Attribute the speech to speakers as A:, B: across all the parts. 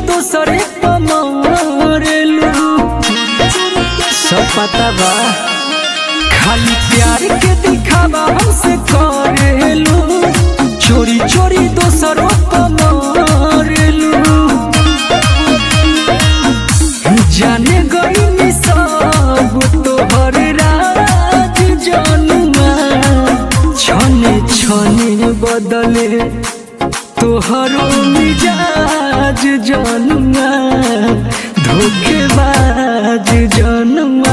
A: दोसरे पमारेलू सब पता बा खाली प्यार के दिखावा हमसे करेलू चोरी चोरी दोसरों पमारेलू जाने गई सब तोहर राज जनुआ छने छने बदले तोहरो मिजाज जनुआ धोखेबाज जनुआ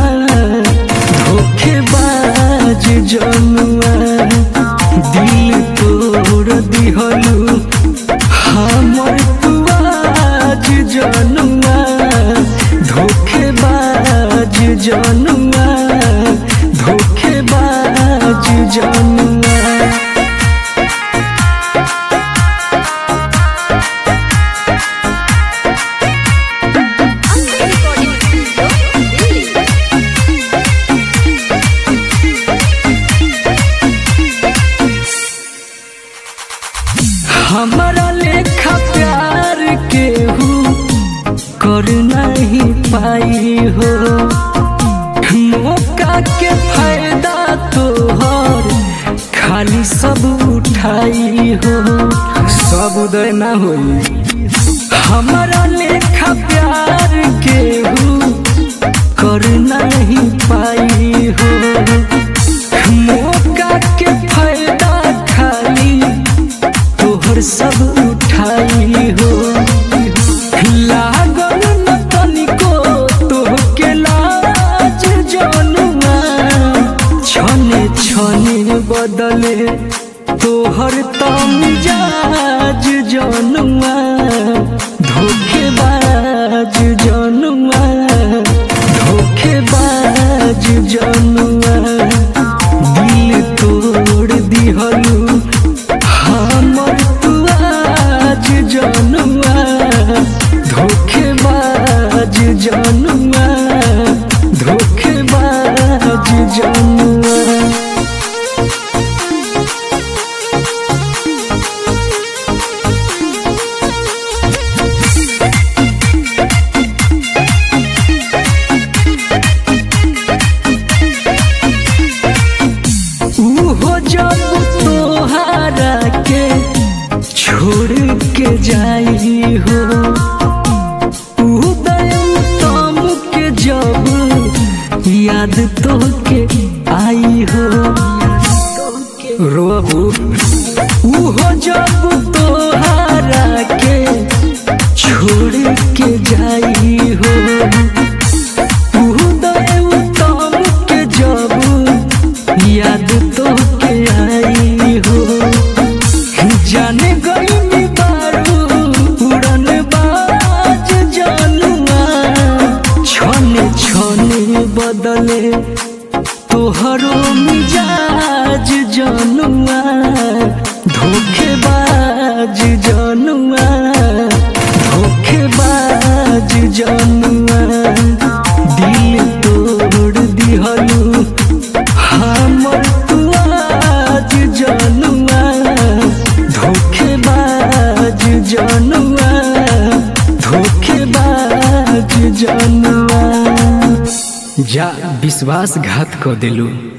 A: धोखेबाज जनुआ दिल तोड़ दिहलू हमर तुआज जनुआ धोखेबाज जनुआ धोखेबाज जनुआ
B: Amber Recording Studio, Delhi.
A: हमारा लेखा प्यार के हूँ कर नहीं पाई हो मौका के फायदा तोहर खाली सब उठाई हो सब उदय ना होई हमारा लेखा प्यार के हूँ कर नहीं पाई हो मौका के फायदा खाली तोहर सब उठाई हो लागल न तनिको तोहके लाज जनुआ छने छने बदले तोहर तमिजाज जनुआ धोखेबाज जनुआ धोखेबाज जनुआ दिल तोड़ दिहलू हमर तुआज जनुआ धोखेबाज जनुआ धोखेबाज जनुआ उहो जब तोहारा के छोड़ के जाई हो उदय तम के जब याद तो के आई हो रोबू उहो जब तोहारा के छोड़ के जाई हो उदय उत्तम के जब याद तो के आई हो जाने गई बारू उड़न बाज जनुआ छने छने बदले तोहरो मिजाज जनुआ धोखेबाज जनुआ धोखेबाज जनुआ दिल तोड़ दिहलू हमर तुआज जनुआ धोखेबाज जनुआ धोखेबाज जनुआ जा विश्वासघात क दिलू